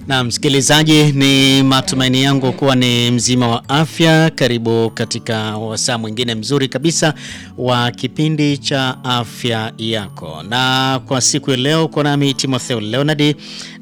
Na msikilizaji, ni matumaini yangu kuwa ni mzima wa afya. Karibu katika wasaa mwingine mzuri kabisa wa kipindi cha afya yako, na kwa siku ya leo uko nami Timotheo Leonard,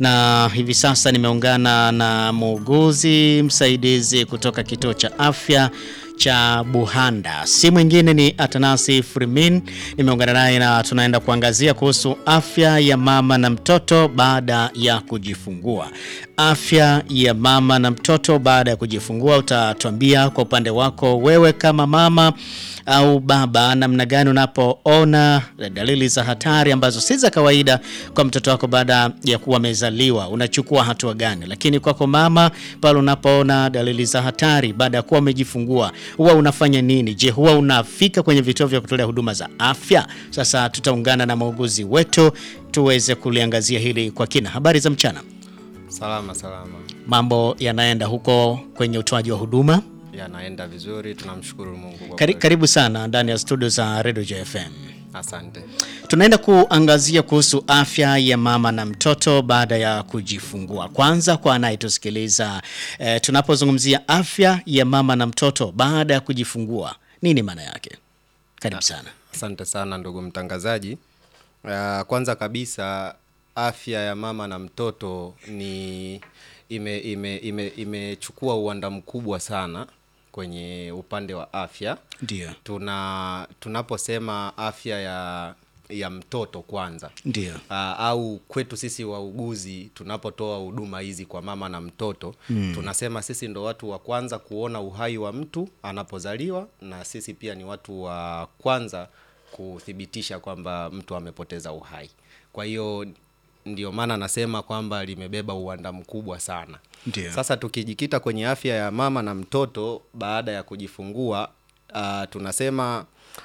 na hivi sasa nimeungana na muuguzi msaidizi kutoka kituo cha afya cha Buhanda, si mwingine ni Atanasi Frimin. Nimeungana naye na tunaenda kuangazia kuhusu afya ya mama na mtoto baada ya kujifungua. Afya ya mama na mtoto baada ya kujifungua, utatuambia kwa upande wako wewe kama mama au baba, namna gani unapoona dalili za hatari ambazo si za kawaida kwa mtoto wako baada ya kuwa amezaliwa, unachukua hatua gani? Lakini kwako mama, pale unapoona dalili za hatari baada ya kuwa umejifungua, huwa unafanya nini? Je, huwa unafika kwenye vituo vya kutolea huduma za afya? Sasa tutaungana na muuguzi wetu tuweze kuliangazia hili kwa kina. Habari za mchana. Salama salama, Mambo yanaenda huko kwenye utoaji wa huduma? yanaenda vizuri, tunamshukuru Mungu kwa Kari, kweli. karibu sana ndani ya studio za Radio JFM. Asante. Tunaenda kuangazia kuhusu afya ya mama na mtoto baada ya kujifungua. Kwanza kwa anayetusikiliza eh, tunapozungumzia afya ya mama na mtoto baada ya kujifungua, nini maana yake? Karibu sana. Asante sana ndugu mtangazaji. Uh, kwanza kabisa afya ya mama na mtoto ni ime ime ime imechukua uwanda mkubwa sana kwenye upande wa afya. Ndio, Tuna tunaposema afya ya ya mtoto kwanza ndio, uh, au kwetu sisi wauguzi tunapotoa huduma hizi kwa mama na mtoto tunasema sisi ndo watu wa kwanza kuona uhai wa mtu anapozaliwa, na sisi pia ni watu wa kwanza kuthibitisha kwamba mtu amepoteza uhai. Kwa hiyo ndio maana nasema kwamba limebeba uwanda mkubwa sana. ndio. Sasa tukijikita kwenye afya ya mama na mtoto baada ya kujifungua, uh, tunasema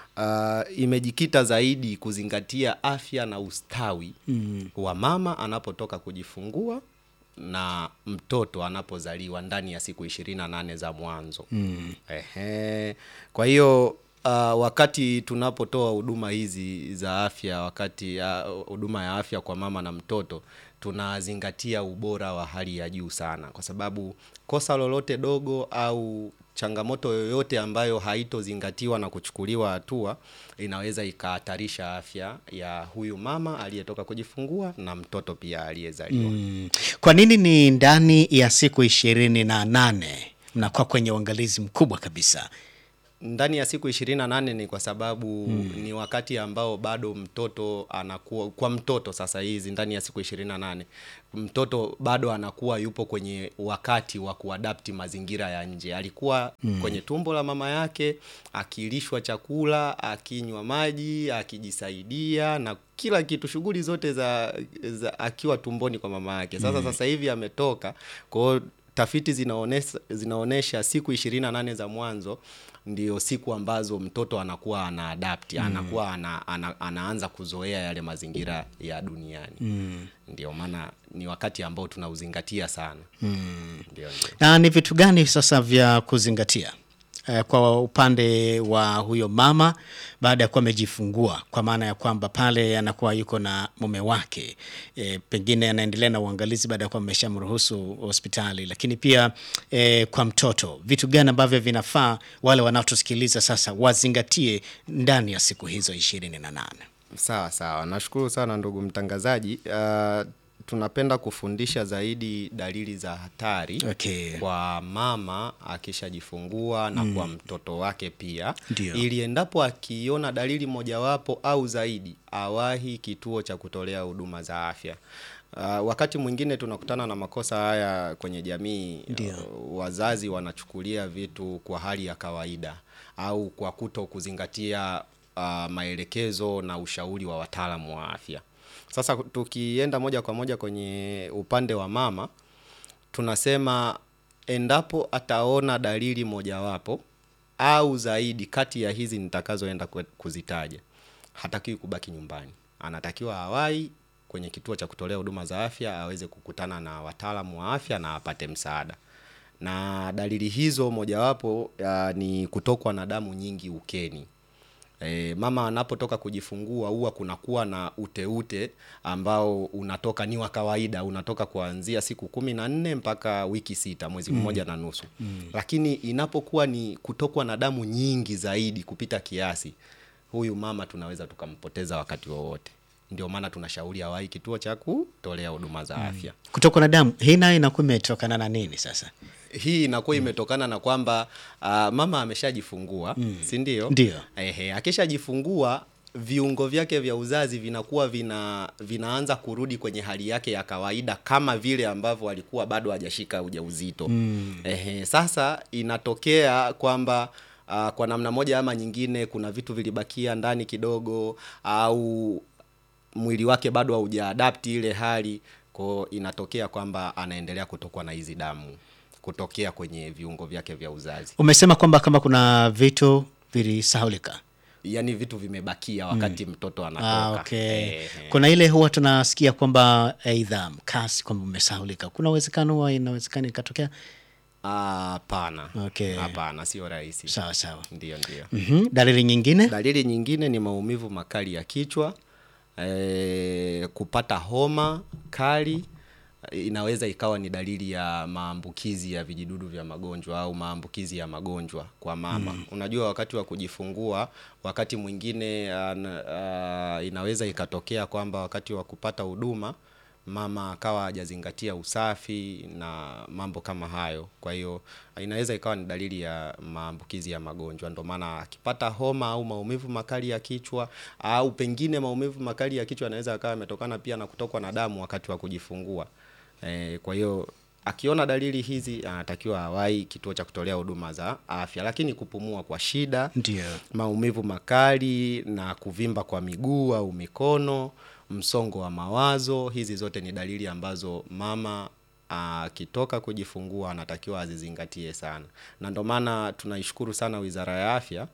uh, imejikita zaidi kuzingatia afya na ustawi wa mama anapotoka kujifungua na mtoto anapozaliwa ndani ya siku ishirini na nane za mwanzo. Ehe. Kwa hiyo uh, wakati tunapotoa huduma hizi za afya, wakati uh, huduma ya afya kwa mama na mtoto, tunazingatia ubora wa hali ya juu sana, kwa sababu kosa lolote dogo au changamoto yoyote ambayo haitozingatiwa na kuchukuliwa hatua inaweza ikahatarisha afya ya huyu mama aliyetoka kujifungua na mtoto pia aliyezaliwa. Mm. Kwa nini ni ndani ya siku ishirini na nane mnakuwa kwenye uangalizi mkubwa kabisa? ndani ya siku ishirini na nane ni kwa sababu ni wakati ambao bado mtoto anakuwa kwa mtoto sasa hizi ndani ya siku ishirini na nane mtoto bado anakuwa yupo kwenye wakati wa kuadapti mazingira ya nje. Alikuwa kwenye tumbo la mama yake akilishwa chakula, akinywa maji, akijisaidia na kila kitu, shughuli zote za, za akiwa tumboni kwa mama yake. Sasa sasa hivi ametoka, kwa hiyo tafiti zinaonesha, zinaonesha siku ishirini na nane za mwanzo ndio siku ambazo mtoto anakuwa ana adapt anakuwa ana, ana, anaanza kuzoea yale mazingira ya duniani ndio maana ni wakati ambao tunauzingatia sana ndio, ndio. Na ni vitu gani sasa vya kuzingatia eh, kwa upande wa huyo mama baada ya kuwa amejifungua, kwa maana ya kwamba pale anakuwa yuko na mume wake eh, pengine anaendelea na uangalizi baada ya kuwa ameshamruhusu hospitali, lakini pia eh, kwa mtoto, vitu gani ambavyo vinafaa wale wanaotusikiliza sasa wazingatie ndani ya siku hizo ishirini na nane? Sawa sawa, nashukuru sana ndugu mtangazaji. Uh, tunapenda kufundisha zaidi dalili za hatari Okay. kwa mama akishajifungua na kwa mtoto wake pia, Ndio. ili endapo akiona dalili mojawapo au zaidi awahi kituo cha kutolea huduma za afya. Uh, wakati mwingine tunakutana na makosa haya kwenye jamii. Ndio. Uh, wazazi wanachukulia vitu kwa hali ya kawaida au kwa kuto kuzingatia uh, maelekezo na ushauri wa wataalamu wa afya. Sasa tukienda moja kwa moja kwenye upande wa mama, tunasema endapo ataona dalili mojawapo au zaidi kati ya hizi nitakazoenda kwe- kuzitaja, hatakiwi kubaki nyumbani, anatakiwa awai kwenye kituo cha kutolea huduma za afya aweze kukutana na wataalamu wa afya na apate msaada. Na dalili hizo mojawapo uh, ni kutokwa na damu nyingi ukeni. E, mama anapotoka kujifungua huwa kunakuwa na uteute ambao unatoka ni wa kawaida unatoka kuanzia siku kumi na nne mpaka wiki sita mwezi mmoja na nusu mm. lakini inapokuwa ni kutokwa na damu nyingi zaidi kupita kiasi huyu mama tunaweza tukampoteza wakati wowote ndio maana tunashauri awai kituo cha kutolea huduma za afya Kutokwa na damu hii nayo inakuwa imetokana na nini sasa? hii inakuwa imetokana na kwamba uh, mama ameshajifungua mm. si ndio Ndio. Ehe, akishajifungua viungo vyake vya uzazi vinakuwa vina vinaanza kurudi kwenye hali yake ya kawaida kama vile ambavyo alikuwa bado hajashika ujauzito mm. Ehe, sasa inatokea kwamba uh, kwa namna moja ama nyingine kuna vitu vilibakia ndani kidogo au mwili wake bado haujaadapti ile hali kwao inatokea kwamba anaendelea kutokwa na hizi damu kutokea kwenye viungo vyake vya uzazi Umesema kwamba kama kuna vitu vilisahulika. yaani vitu vimebakia wakati mtoto anatoka Ah, okay. Ehe. Kuna ile huwa tunasikia kwamba aidha mkasi kwamba umesahulika. Kuna uwezekano huwa inawezekana ikatokea. Ah, hapana Okay. hapana sio rahisi Sawa sawa. ndio ndio Mhm. Dalili nyingine? dalili nyingine ni maumivu makali ya kichwa e, kupata homa kali inaweza ikawa ni dalili ya maambukizi ya vijidudu vya magonjwa au maambukizi ya magonjwa kwa mama mm. unajua wakati wa kujifungua wakati mwingine an, uh, inaweza ikatokea kwamba wakati wa kupata huduma mama akawa hajazingatia usafi na mambo kama hayo kwa hiyo inaweza ikawa ni dalili ya maambukizi ya magonjwa ndio maana akipata homa au maumivu makali ya kichwa au pengine maumivu makali ya kichwa yanaweza akawa yametokana pia na kutokwa na damu wakati wa kujifungua e, kwa hiyo akiona dalili hizi anatakiwa awai kituo cha kutolea huduma za afya lakini kupumua kwa shida Ndio. maumivu makali na kuvimba kwa miguu au mikono msongo wa mawazo hizi zote ni dalili ambazo mama akitoka kujifungua anatakiwa azizingatie sana na ndio maana tunaishukuru sana wizara ya afya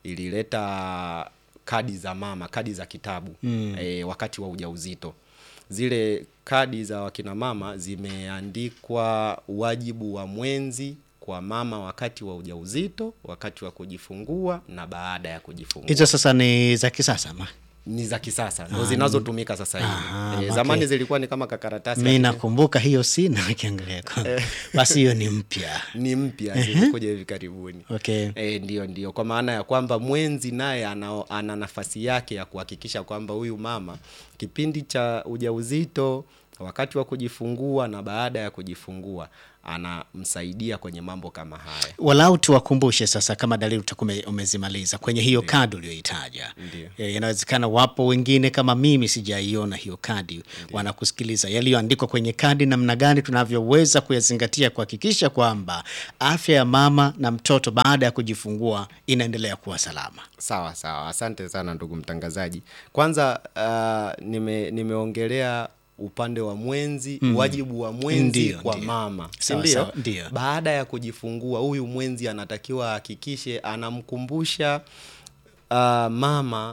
ilileta kadi za mama kadi za kitabu mm. e, wakati wa ujauzito zile kadi za wakina mama zimeandikwa wajibu wa mwenzi kwa mama wakati wa ujauzito wakati wa kujifungua na baada ya kujifungua Hizo sasa ni za kisasa ma. ni za kisasa ndo zinazotumika sasa hivi Ah, e, okay. zamani zilikuwa ni kama kakaratasi Mi lakini nakumbuka hiyo sina ukiangalia kwa. Basi hiyo ni mpya. ni mpya zimekuja hivi karibuni Okay. E, ndio ndio kwa maana ya kwamba mwenzi naye ana, ana nafasi yake ya kuhakikisha kwamba huyu mama kipindi cha ujauzito wakati wa kujifungua na baada ya kujifungua anamsaidia kwenye mambo kama haya walau tuwakumbushe sasa kama dalili utakuwa ume- umezimaliza kwenye hiyo kadi uliyoitaja Ndio. Eh, inawezekana wapo wengine kama mimi sijaiona hiyo kadi wanakusikiliza yaliyoandikwa kwenye kadi namna gani tunavyoweza kuyazingatia kuhakikisha kwamba afya ya mama na mtoto baada ya kujifungua inaendelea kuwa salama sawa sawa asante sana ndugu mtangazaji kwanza uh, nime, nimeongelea upande wa mwenzi mm. wajibu wa mwenzi Ndio, kwa ndio. mama si Sawa, ndio? sawa, ndio. baada ya kujifungua huyu mwenzi anatakiwa ahakikishe anamkumbusha uh, mama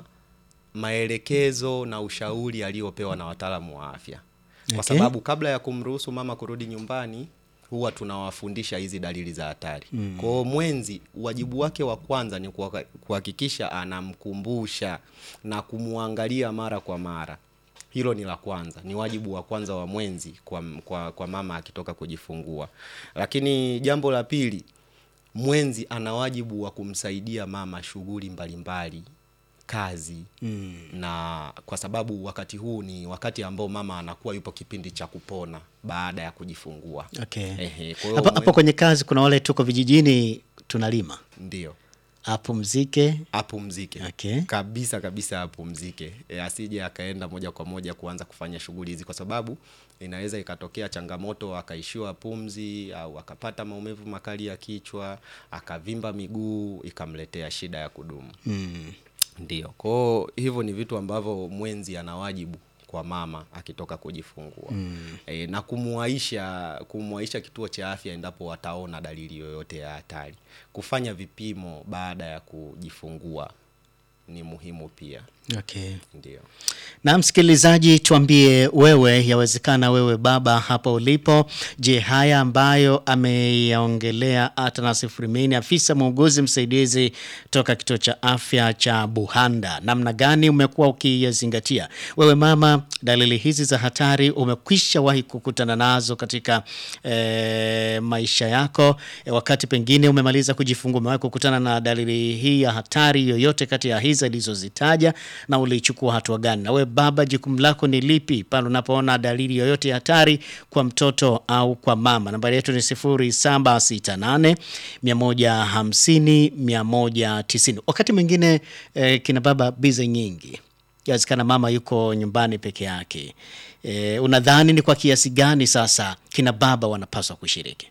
maelekezo na ushauri aliyopewa na wataalamu wa afya kwa Okay. sababu kabla ya kumruhusu mama kurudi nyumbani huwa tunawafundisha hizi dalili za hatari mm. kwao mwenzi wajibu wake wa kwanza ni kuhaka- kuhakikisha anamkumbusha na kumwangalia mara kwa mara hilo ni la kwanza ni wajibu wa kwanza wa mwenzi kwa, kwa, kwa mama akitoka kujifungua lakini jambo la pili mwenzi ana wajibu wa kumsaidia mama shughuli mbalimbali kazi mm. na kwa sababu wakati huu ni wakati ambao mama anakuwa yupo kipindi cha kupona baada ya kujifungua okay. Ehe, kwa hiyo hapo, hapo mwen- kwenye kazi kuna wale tuko vijijini tunalima ndio apumzike apumzike Okay. kabisa kabisa apumzike e, asije akaenda moja kwa moja kuanza kufanya shughuli hizi kwa sababu inaweza ikatokea changamoto akaishiwa pumzi au akapata maumivu makali ya kichwa akavimba miguu ikamletea shida ya kudumu mm. ndio kwao hivyo ni vitu ambavyo mwenzi ana wajibu kwa mama akitoka kujifungua mm. e, na kumuaisha kumuaisha kituo cha afya endapo wataona dalili yoyote ya hatari kufanya vipimo baada ya kujifungua ni muhimu pia Okay. Ndio. Na msikilizaji, tuambie wewe, yawezekana wewe baba hapa ulipo, je, haya ambayo ameyaongelea Atanas Frimini, afisa muuguzi msaidizi toka kituo cha afya cha Buhanda, namna gani umekuwa ukiyazingatia wewe mama? Dalili hizi za hatari umekwisha wahi kukutana nazo katika eh, maisha yako eh, wakati pengine umemaliza kujifungua, umewahi kukutana na dalili hii ya hatari yoyote kati ya hizi alizozitaja na ulichukua hatua gani? Na wewe baba, jukumu lako ni lipi pale unapoona dalili yoyote ya hatari kwa mtoto au kwa mama? Nambari yetu ni 0768 150 190. Wakati mwingine eh, kina baba bize nyingi yawezekana mama yuko nyumbani peke yake. E, unadhani ni kwa kiasi gani sasa kina baba wanapaswa kushiriki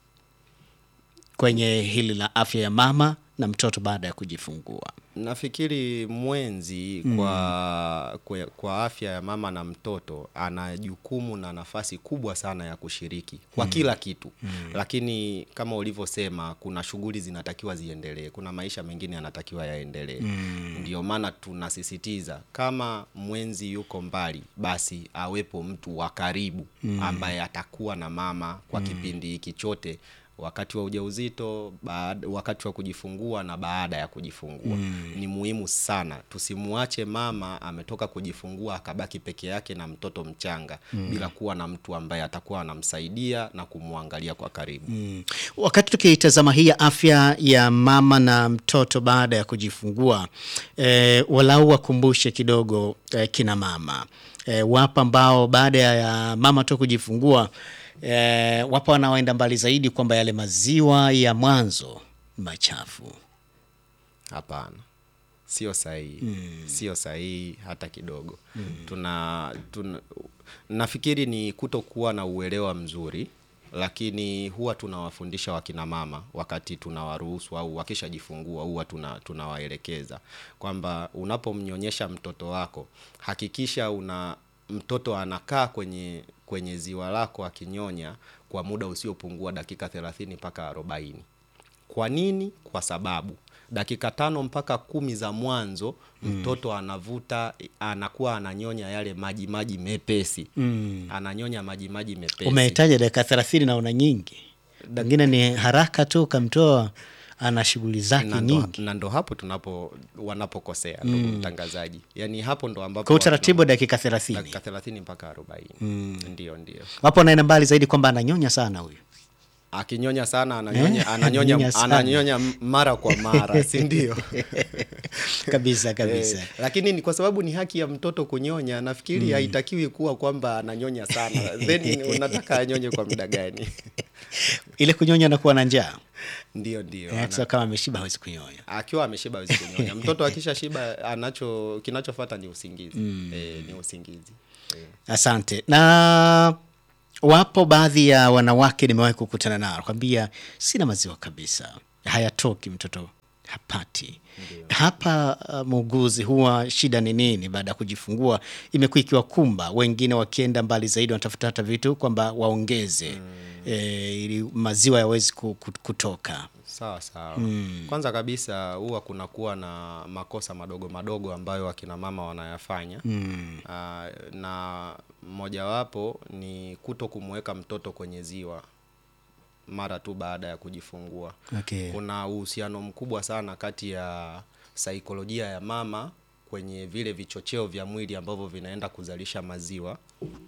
kwenye hili la afya ya mama na mtoto baada ya kujifungua? Nafikiri mwenzi kwa, kwa, kwa afya ya mama na mtoto ana jukumu na nafasi kubwa sana ya kushiriki kwa kila kitu lakini kama ulivyosema, kuna shughuli zinatakiwa ziendelee, kuna maisha mengine yanatakiwa yaendelee. Ndio maana tunasisitiza kama mwenzi yuko mbali, basi awepo mtu wa karibu ambaye atakuwa na mama kwa kipindi hiki chote wakati wa ujauzito, baada, wakati wa kujifungua na baada ya kujifungua. Ni muhimu sana tusimwache mama ametoka kujifungua akabaki peke yake na mtoto mchanga bila kuwa na mtu ambaye atakuwa anamsaidia na kumwangalia kwa karibu. Mm. Wakati tukitazama hii ya afya ya mama na mtoto baada ya kujifungua e, walau wakumbushe kidogo e, kina mama e, wapo ambao baada ya mama tu kujifungua e, wapo wanaoenda mbali zaidi kwamba yale maziwa ya mwanzo machafu. Hapana, sio sahihi, sio sahihi hata kidogo. Tuna, tuna nafikiri ni kutokuwa na uelewa mzuri, lakini huwa tunawafundisha wakina mama wakati tunawaruhusu au wakishajifungua, huwa tuna tunawaelekeza kwamba unapomnyonyesha mtoto wako hakikisha una mtoto anakaa kwenye kwenye ziwa lako akinyonya kwa muda usiopungua dakika 30 mpaka 40. Kwa nini? Kwa sababu dakika tano mpaka kumi za mwanzo mtoto anavuta, anakuwa ananyonya yale maji maji mepesi ananyonya maji maji mepesi. Umehitaja dakika thelathini naona nyingi, pengine ni haraka tu ukamtoa ana shughuli zake na ndo, nyingi. na ndo hapo tunapo wanapokosea ndugu mtangazaji, yaani hapo ndo ambapo Kwa utaratibu wa dakika thelathini dakika 30 mpaka 40. Ndio, ndio. wapo wanaenda mbali zaidi kwamba ananyonya sana huyu. Akinyonya sana ananyonya, Eh, ananyonya, ananyonya sana. ananyonya mara kwa mara, si ndio? kabisa kabisa. Eh, lakini ni kwa sababu ni haki ya mtoto kunyonya, nafikiri haitakiwi kuwa kwamba ananyonya sana, then unataka anyonye kwa muda gani? Ile kunyonya anakuwa na njaa Ndio, ndio. Eh, Ana- sasa kama ameshiba hawezi kunyonya. akiwa ameshiba hawezi kunyonya. Mtoto akisha shiba anacho kinachofuata ni usingizi. Eh, ni usingizi. Eh. Asante. Na wapo baadhi ya wanawake nimewahi kukutana nao kwambia, sina maziwa kabisa, hayatoki, mtoto hapati. Hapa uh, muuguzi, huwa shida ni nini baada ya kujifungua? Imekuwa ikiwakumba wengine, wakienda mbali zaidi, wanatafuta hata vitu kwamba waongeze eh, ili maziwa yawezi ku- ku- kutoka. Sawa sawa. Kwanza kabisa huwa kunakuwa na makosa madogo madogo ambayo akina mama wanayafanya Ah, na mojawapo ni kuto kumweka mtoto kwenye ziwa mara tu baada ya kujifungua. Okay. Kuna uhusiano mkubwa sana kati ya saikolojia ya mama kwenye vile vichocheo vya mwili ambavyo vinaenda kuzalisha maziwa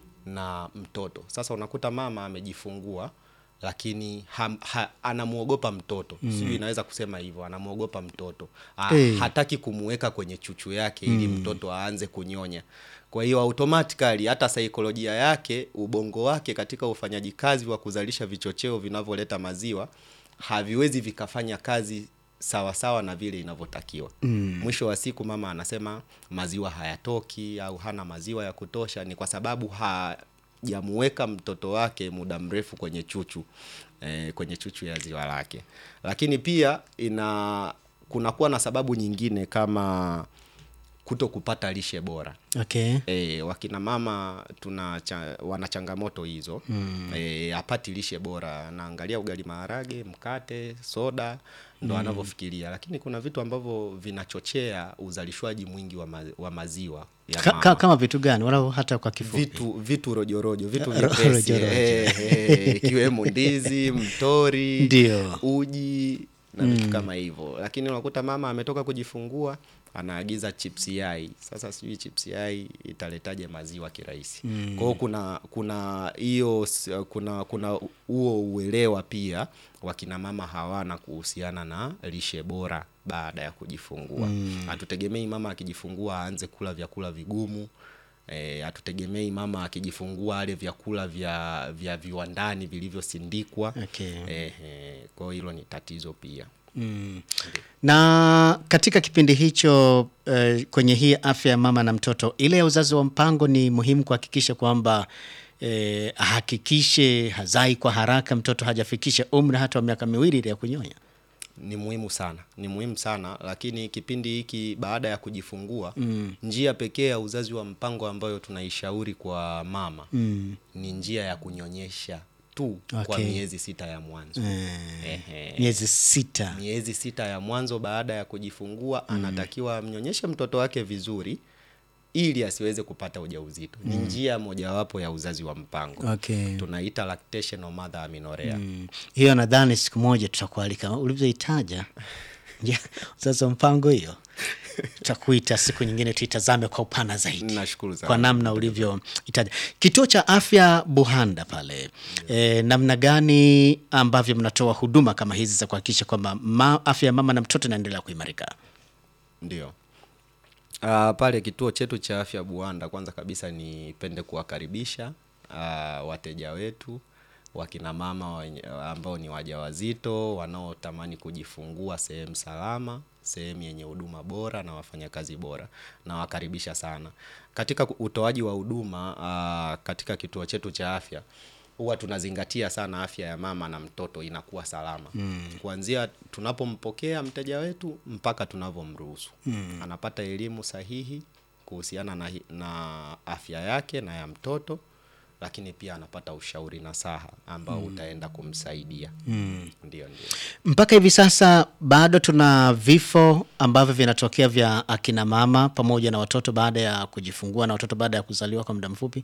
na mtoto. Sasa unakuta mama amejifungua lakini ham, ha, anamwogopa mtoto mm. Sijui inaweza kusema hivyo, anamwogopa mtoto ha, Eh. hataki kumweka kwenye chuchu yake ili mtoto aanze kunyonya. Kwa hiyo automatically hata saikolojia yake, ubongo wake katika ufanyaji kazi wa kuzalisha vichocheo vinavyoleta maziwa haviwezi vikafanya kazi sawasawa sawa na vile inavyotakiwa. Mwisho wa siku mama anasema maziwa hayatoki au hana maziwa ya kutosha, ni kwa sababu hajamuweka mtoto wake muda mrefu kwenye chuchu eh, kwenye chuchu ya ziwa lake. Lakini pia ina kunakuwa na sababu nyingine kama kuto kupata lishe bora Okay. E, wakina mama tuna cha, wana changamoto hizo mm. E, apati lishe bora, anaangalia ugali maharage, mkate, soda ndo mm. anavyofikiria, lakini kuna vitu ambavyo vinachochea uzalishwaji mwingi wa, ma, wa maziwa ya Ka, mama. ka, kama vitu gani wala hata kwa kifupi? vitu vitu rojorojo vitu Ro- vyepesi rojorojo. eh, eh, ikiwemo ndizi mtori Ndio. uji na vitu kama hivyo lakini unakuta mama ametoka kujifungua anaagiza chips yai sasa sijui chips yai italetaje maziwa kirahisi mm. kwao kuna kuna hiyo s- kuna kuna huo uelewa pia wakina mama hawana kuhusiana na lishe bora baada ya kujifungua hatutegemei mama akijifungua aanze kula vyakula vigumu Eh, hatutegemei mama akijifungua ale vyakula vya vya viwandani vilivyosindikwa Okay. eh, eh, kwa hiyo hilo ni tatizo pia Mm. Na katika kipindi hicho eh, kwenye hii afya ya mama na mtoto, ile ya uzazi wa mpango ni muhimu kuhakikisha kwamba eh, ahakikishe hazai kwa haraka, mtoto hajafikisha umri hata wa miaka miwili ile ya kunyonya. ni muhimu sana ni muhimu sana lakini kipindi hiki baada ya kujifungua mm. njia pekee ya uzazi wa mpango ambayo tunaishauri kwa mama Mm. ni njia ya kunyonyesha tu kwa Okay. miezi sita ya mwanzo Ehe. Miezi sita. miezi sita ya mwanzo baada ya kujifungua anatakiwa amnyonyeshe mtoto wake vizuri ili asiweze kupata ujauzito ni njia mojawapo ya uzazi wa mpango Okay. tunaita lactational mother amenorrhea Mm. Hiyo nadhani siku moja tutakualika ulivyoitaja Ja, uzazi wa mpango hiyo tutakuita siku nyingine tuitazame kwa upana zaidi Nashukuru sana. kwa namna ulivyoitaja kituo cha afya buhanda pale e, namna gani ambavyo mnatoa huduma kama hizi za kuhakikisha kwamba ma, afya ya mama na mtoto inaendelea kuimarika ndio uh, pale kituo chetu cha afya buanda kwanza kabisa nipende kuwakaribisha uh, wateja wetu wakina mama wenye- ambao ni wajawazito wanaotamani kujifungua sehemu salama sehemu yenye huduma bora na wafanyakazi bora nawakaribisha sana katika ku- utoaji wa huduma uh, katika kituo chetu cha afya huwa tunazingatia sana afya ya mama na mtoto inakuwa salama mm. kuanzia tunapompokea mteja wetu mpaka tunavyomruhusu mm. anapata elimu sahihi kuhusiana na, hi- na afya yake na ya mtoto lakini pia anapata ushauri na saha ambao utaenda kumsaidia mm. ndio ndio mpaka hivi sasa bado tuna vifo ambavyo vinatokea vya akina mama pamoja na watoto baada ya kujifungua na watoto baada ya kuzaliwa kwa muda mfupi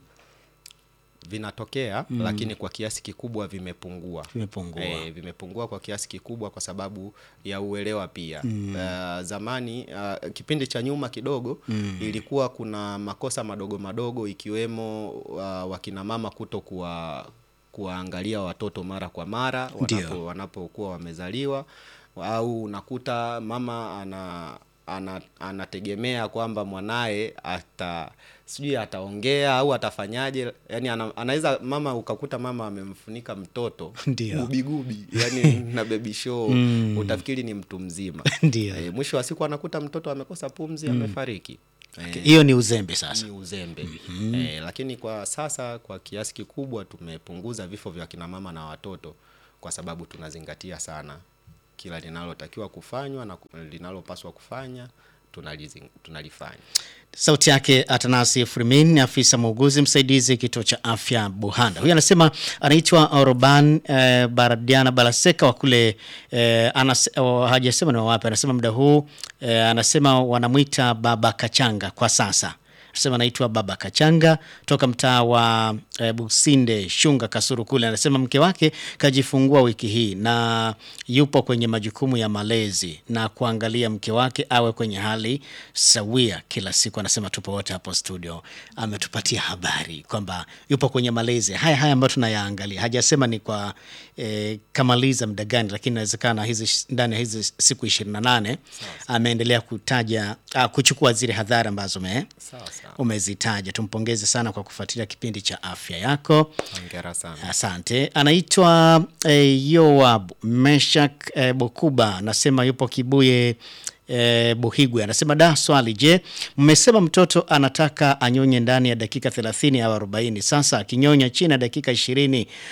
vinatokea mm. lakini kwa kiasi kikubwa vimepungua Vimepungua. e, vimepungua kwa kiasi kikubwa kwa sababu ya uelewa pia mm. uh, zamani uh, kipindi cha nyuma kidogo mm. ilikuwa kuna makosa madogo madogo ikiwemo uh, wakina mama kuto kuwa kuwaangalia watoto mara kwa mara Ndio. wanapo wanapokuwa wamezaliwa au unakuta mama ana ana, anategemea kwamba mwanaye ata sijui ataongea au atafanyaje yani ana, anaweza mama ukakuta mama amemfunika mtoto Ndio. gubigubi yani na baby show mm. utafikiri ni mtu mzima Ndio. e, mwisho wa siku anakuta mtoto amekosa pumzi amefariki e, hiyo ni uzembe sasa ni uzembe mm-hmm. eh, lakini kwa sasa kwa kiasi kikubwa tumepunguza vifo vya kina mama na watoto kwa sababu tunazingatia sana kila linalotakiwa kufanywa na ku- linalopaswa kufanya tunalizing- tunalifanya Sauti yake Atanasi Frimin ni afisa muuguzi msaidizi kituo cha afya Buhanda. Huyu anasema anaitwa Oroban eh, Baradiana Balaseka wa kule eh, anas, oh, hajasema ni wa wapi. Anasema muda huu eh, anasema wanamwita Baba Kachanga kwa sasa. Anasema anaitwa Baba Kachanga toka mtaa wa e, Businde Shunga Kasuru kule. Anasema mke wake kajifungua wiki hii na yupo kwenye majukumu ya malezi na kuangalia mke wake awe kwenye hali sawia kila siku. Anasema tupo wote hapo studio, ametupatia habari kwamba yupo kwenye malezi haya haya ambayo tunayaangalia. Hajasema ni kwa e, kamaliza muda gani, lakini inawezekana hizi ndani ya hizi siku ishirini na nane ameendelea kutaja ah, kuchukua zile hadhara ambazo me, sawa sawa umezitaja. Tumpongeze sana kwa kufuatilia kipindi cha afya yako. hongera sana Asante. Anaitwa eh, Yoab Meshak eh, Bokuba, anasema yupo Kibuye eh, Buhigwe. Anasema da, swali, je, mmesema mtoto anataka anyonye ndani ya dakika 30 au 40. Sasa akinyonya chini ya dakika ishirini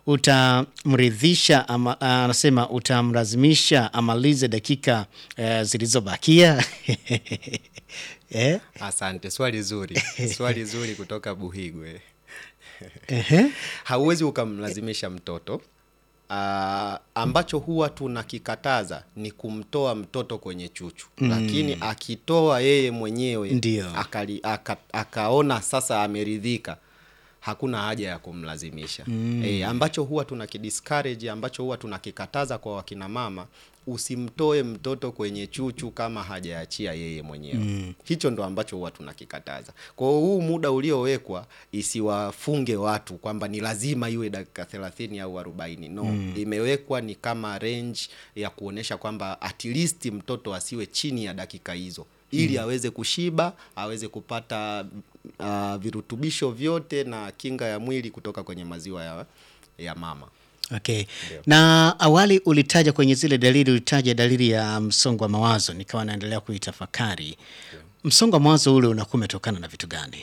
utamridhisha ama anasema utamlazimisha amalize dakika eh, zilizobakia eh? Asante, swali zuri, swali zuri kutoka Buhigwe. Ehe. Hauwezi ukamlazimisha mtoto. Uh, ambacho huwa tunakikataza ni kumtoa mtoto kwenye chuchu mm. Lakini akitoa yeye mwenyewe Ndio. akali, aka, akaona sasa ameridhika, hakuna haja ya kumlazimisha mm. E, ambacho huwa tunakidiscourage, ambacho huwa tunakikataza kwa wakina mama, usimtoe mtoto kwenye chuchu kama hajaachia yeye mwenyewe mm. Hicho ndo ambacho huwa tunakikataza. Kwa hiyo huu muda uliowekwa isiwafunge watu kwamba ni lazima iwe dakika thelathini au arobaini no mm. Imewekwa ni kama range ya kuonesha kwamba at least mtoto asiwe chini ya dakika hizo ili aweze kushiba aweze kupata uh, virutubisho vyote na kinga ya mwili kutoka kwenye maziwa ya, ya mama. Okay. Na awali ulitaja kwenye zile dalili, ulitaja dalili ya msongo wa mawazo, nikawa naendelea kuitafakari. Msongo wa mawazo ule unakuwa umetokana na vitu gani?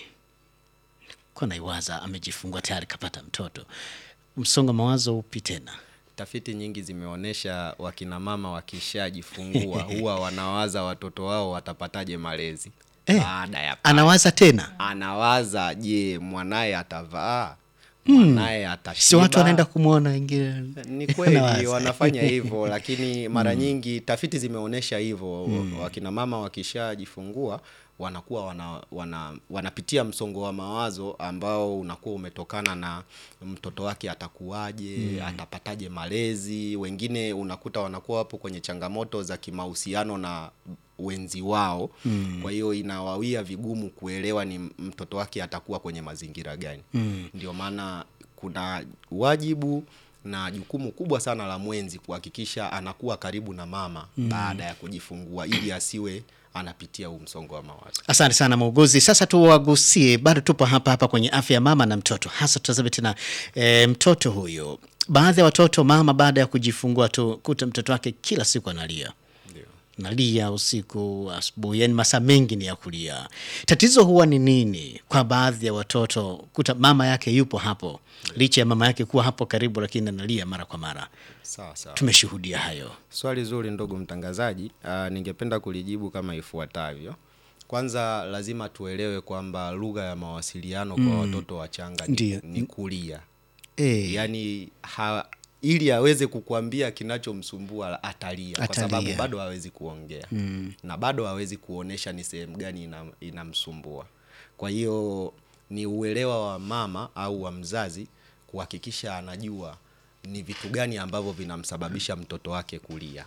Kwa naiwaza amejifungua tayari kapata mtoto, msongo wa mawazo upi tena? Tafiti nyingi zimeonyesha wakina mama wakishajifungua huwa wanawaza watoto wao watapataje malezi Eh, baada ya Anawaza tena, anawaza, je, mwanaye atavaa, mwanaye atashiba? si watu wanaenda kumwona wengine Ni kweli Anawaza. wanafanya hivyo, lakini mara nyingi tafiti zimeonyesha hivyo. Wakina mama wakishajifungua wanakuwa wana, wana, wanapitia msongo wa mawazo ambao unakuwa umetokana na mtoto wake atakuwaje, atapataje malezi. Wengine unakuta wanakuwa wapo kwenye changamoto za kimahusiano na wenzi wao kwa hiyo inawawia vigumu kuelewa ni mtoto wake atakuwa kwenye mazingira gani. Ndio maana kuna wajibu na jukumu kubwa sana la mwenzi kuhakikisha anakuwa karibu na mama baada ya kujifungua ili asiwe anapitia huu msongo wa mawazo. Asante sana muuguzi. Sasa tuwagusie, bado tupo hapa hapa kwenye afya ya mama na mtoto, hasa tutazame tena e, mtoto huyu. Baadhi ya watoto mama baada ya kujifungua tu kuta mtoto wake kila siku analia Ndio. nalia usiku, asubuhi, yani masaa mengi ni ya kulia. Tatizo huwa ni nini kwa baadhi ya watoto? Kuta mama yake yupo hapo, licha ya mama yake kuwa hapo karibu, lakini analia mara kwa mara. Sawa sawa. Tumeshuhudia hayo. Swali zuri ndugu mtangazaji. Uh, ningependa kulijibu kama ifuatavyo. Kwanza lazima tuelewe kwamba lugha ya mawasiliano kwa watoto wachanga ni, Ndiyo. ni kulia. E, Yaani ha, ili aweze kukuambia kinachomsumbua atalia, kwa Atalia. sababu bado hawezi kuongea na bado hawezi kuonesha ni sehemu gani ina- inamsumbua. Kwa hiyo ni uelewa wa mama au wa mzazi kuhakikisha anajua ni vitu gani ambavyo vinamsababisha mtoto wake kulia.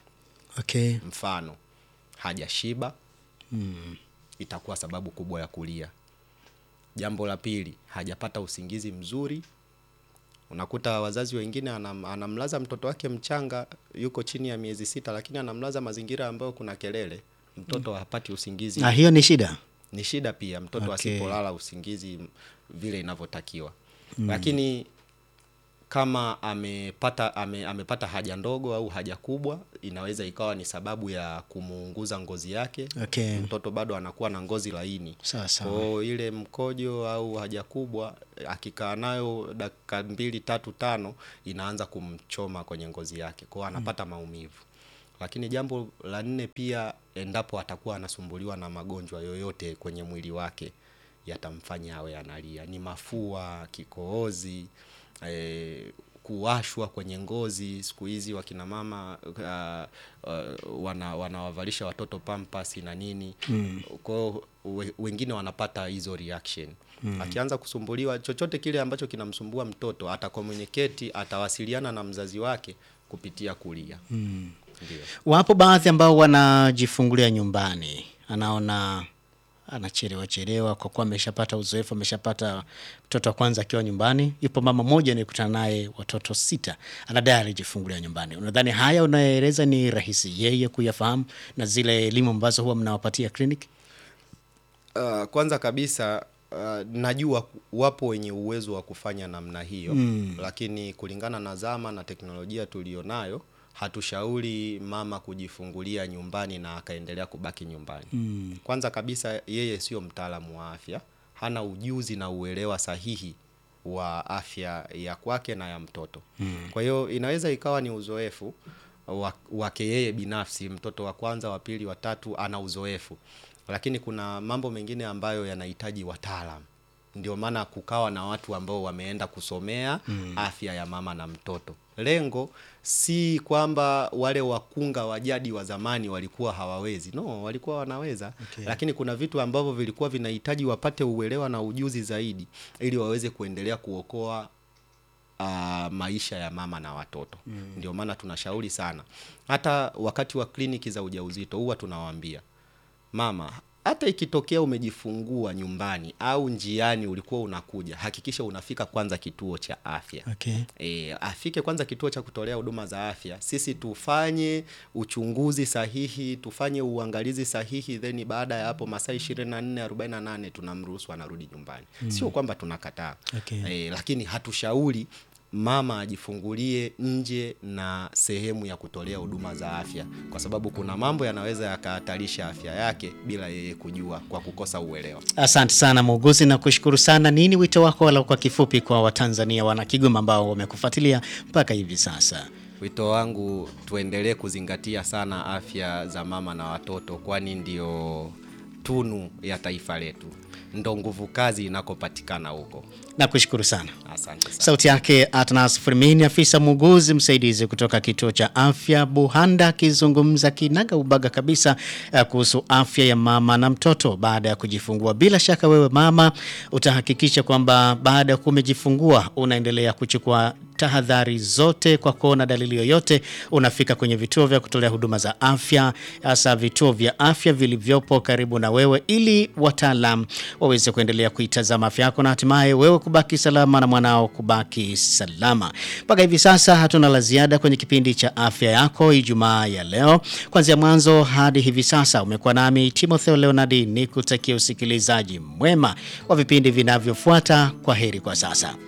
okay. Mfano, hajashiba itakuwa sababu kubwa ya kulia. Jambo la pili, hajapata usingizi mzuri. Unakuta wazazi wengine anam, anamlaza mtoto wake mchanga, yuko chini ya miezi sita, lakini anamlaza mazingira ambayo kuna kelele, mtoto hapati usingizi. Na hiyo ni shida. Ni shida pia mtoto Okay. asipolala usingizi vile inavyotakiwa. Lakini kama amepata ame, amepata haja ndogo au haja kubwa, inaweza ikawa ni sababu ya kumuunguza ngozi yake. Okay. Mtoto bado anakuwa na ngozi laini. Sawa sawa. Kwa ile mkojo au haja kubwa akikaa nayo dakika mbili tatu tano inaanza kumchoma kwenye ngozi yake, kwa hiyo anapata maumivu. Lakini jambo la nne pia, endapo atakuwa anasumbuliwa na magonjwa yoyote kwenye mwili wake yatamfanya awe analia, ni mafua, kikohozi, eh, kuwashwa kwenye ngozi. Siku hizi wakina mama uh, uh, wana, wanawavalisha watoto pampas na nini kwa hiyo we, wengine wanapata hizo reaction akianza kusumbuliwa chochote kile ambacho kinamsumbua mtoto atakomuniketi atawasiliana na mzazi wake kupitia kulia ndio Wapo baadhi ambao wanajifungulia nyumbani, anaona anachelewa chelewa kwa kuwa ameshapata uzoefu, ameshapata mtoto wa kwanza akiwa nyumbani. Yupo mama mmoja nikutana naye watoto sita, anadai alijifungulia nyumbani. Unadhani haya unayoeleza ni rahisi yeye kuyafahamu na zile elimu ambazo huwa mnawapatia kliniki? Uh, kwanza kabisa uh, najua wapo wenye uwezo wa kufanya namna hiyo lakini kulingana na zama na teknolojia tulionayo hatushauri mama kujifungulia nyumbani na akaendelea kubaki nyumbani. Kwanza kabisa yeye sio mtaalamu wa afya, hana ujuzi na uelewa sahihi wa afya ya kwake na ya mtoto kwa hiyo inaweza ikawa ni uzoefu wa- wake yeye binafsi mtoto wa kwanza wa pili wa tatu ana uzoefu lakini kuna mambo mengine ambayo yanahitaji wataalam ndio maana kukawa na watu ambao wameenda kusomea afya ya mama na mtoto lengo si kwamba wale wakunga wa jadi wa zamani walikuwa hawawezi no walikuwa wanaweza Okay. lakini kuna vitu ambavyo vilikuwa vinahitaji wapate uelewa na ujuzi zaidi ili waweze kuendelea kuokoa uh, maisha ya mama na watoto mm. ndio maana tunashauri sana hata wakati wa kliniki za ujauzito huwa tunawaambia mama hata ikitokea umejifungua nyumbani au njiani ulikuwa unakuja hakikisha unafika kwanza kituo cha afya Okay. E, afike kwanza kituo cha kutolea huduma za afya, sisi tufanye uchunguzi sahihi, tufanye uangalizi sahihi, then baada ya hapo masaa 24 48 tunamruhusu anarudi nyumbani. Sio kwamba tunakataa Okay. e, lakini hatushauri mama ajifungulie nje na sehemu ya kutolea huduma za afya, kwa sababu kuna mambo yanaweza yakahatarisha afya yake bila yeye kujua, kwa kukosa uelewa. Asante sana muuguzi, na kushukuru sana. Nini wito wako wala kwa kifupi kwa Watanzania wana Kigoma ambao wamekufuatilia mpaka hivi sasa? Wito wangu tuendelee kuzingatia sana afya za mama na watoto, kwani ndio tunu ya taifa letu, ndo nguvu kazi inakopatikana huko. Nakushukuru sana. Asante sana. Sauti yake Atnas Firmini, afisa muuguzi msaidizi kutoka kituo cha afya Buhanda, akizungumza kinaga ubaga kabisa eh, kuhusu afya ya mama na mtoto baada ya kujifungua. Bila shaka wewe mama utahakikisha kwamba baada ya kuwa umejifungua unaendelea kuchukua tahadhari zote kwa kuona dalili yoyote, unafika kwenye vituo vya kutolea huduma za afya, hasa vituo vya afya vilivyopo karibu na wewe, ili wataalam waweze kuendelea kuitazama afya yako na hatimaye wewe kubaki salama na mwanao kubaki salama. Mpaka hivi sasa hatuna la ziada kwenye kipindi cha afya yako Ijumaa ya leo. Kuanzia mwanzo hadi hivi sasa umekuwa nami Timotheo Leonardi, ni kutakia usikilizaji mwema wa vipindi vinavyofuata. Kwa heri kwa sasa.